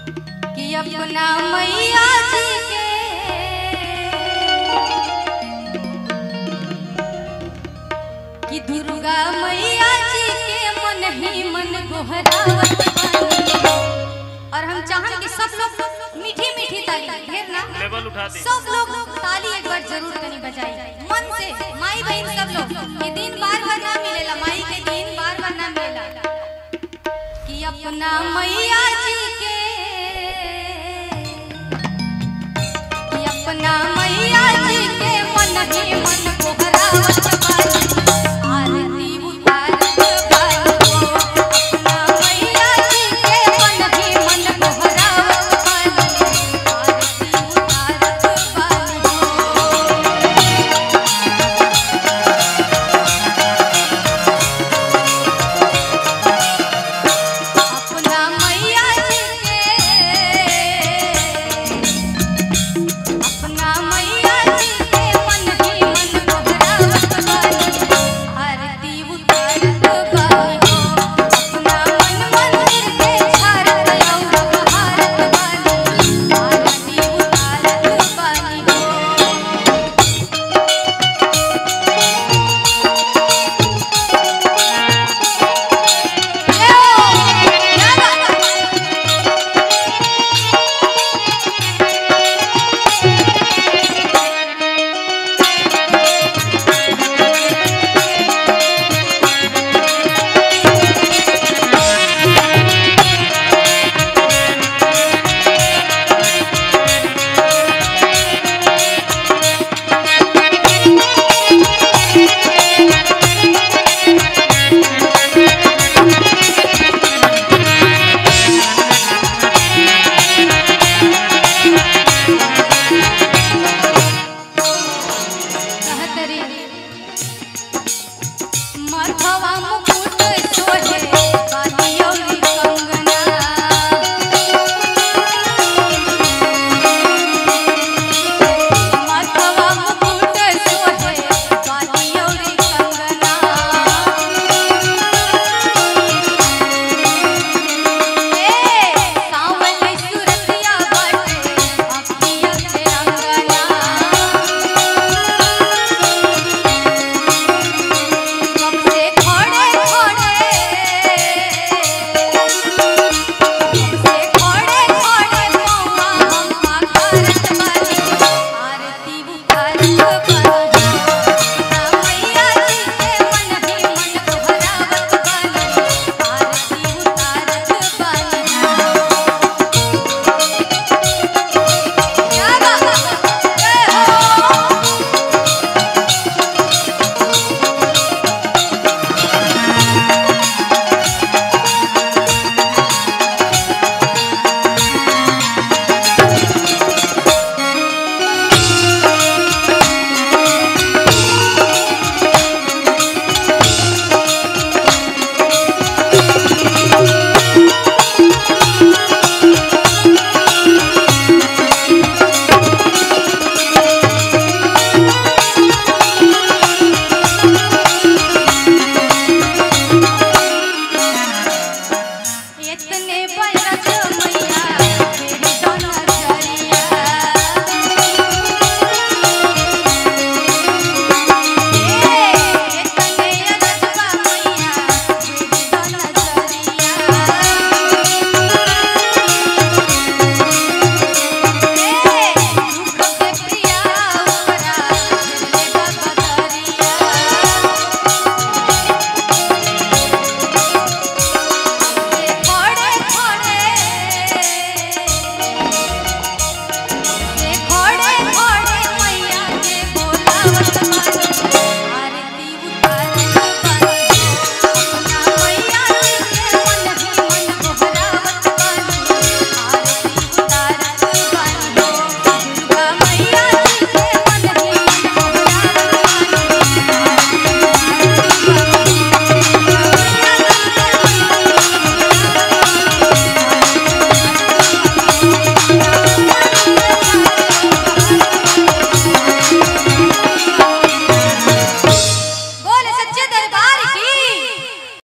कि अपना मैया जी के कि दुर्गा मैया जी के मन ही मन गोहरावत बानी। और हम चाहन कि सब लोग मीठी मीठी ताली ढेर ना लेवल उठा दे सब लोग ताली एक बार जरूर कनी बजाई मन से माई बहन सब लोग ये दिन बार बार ना मिलेला माई के दिन बार बार ना मिलेला कि अपना मैया जी